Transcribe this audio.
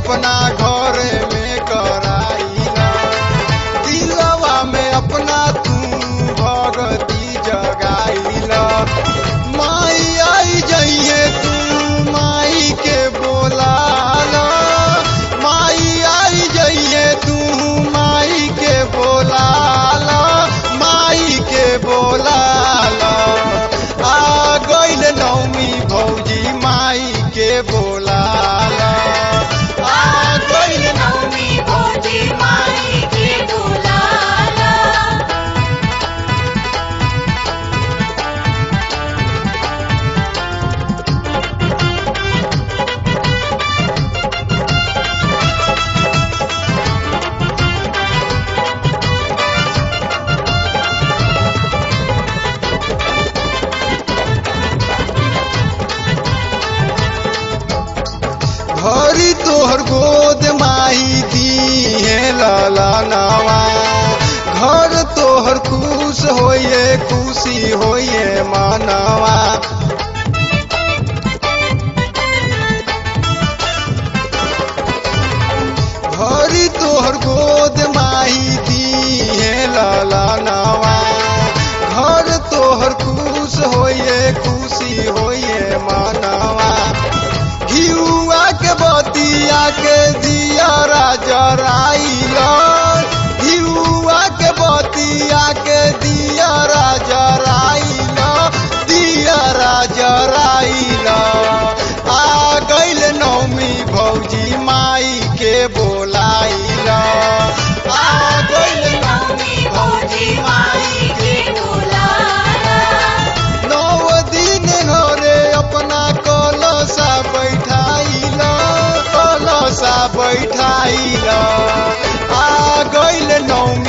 अपना घर में कराइला दिलवा में अपना तू भगती जगाइला माई आई जइए तू माई के बोलाला माई आई जइए तू माई के बोलाला माई के बोलाला आ गइल नौमी भौजी माई के बोलाला आ गइल नवमी भोजी माई के दुलाला भरी तोहर गोद माही दी है लाला नावा घर तोहर खुश होइए खुशी होइए मानवा भरी तोहर गोद माही दी है लाला नावा घर तोहर खुश होइए खुशी होइए मानवा घिउआ के बतिया के दिया राजा राइला घिउआ के बतिया के दिया राजा राइला दिया राजा राइला आ गइल नौमी भौजी माई के बोलाइला आ गइल नवमी भोजी माई के दुलाला नौ दिन घरे अपना कलसा बैठाइला कलसा बैठाइला आ गइल नौमी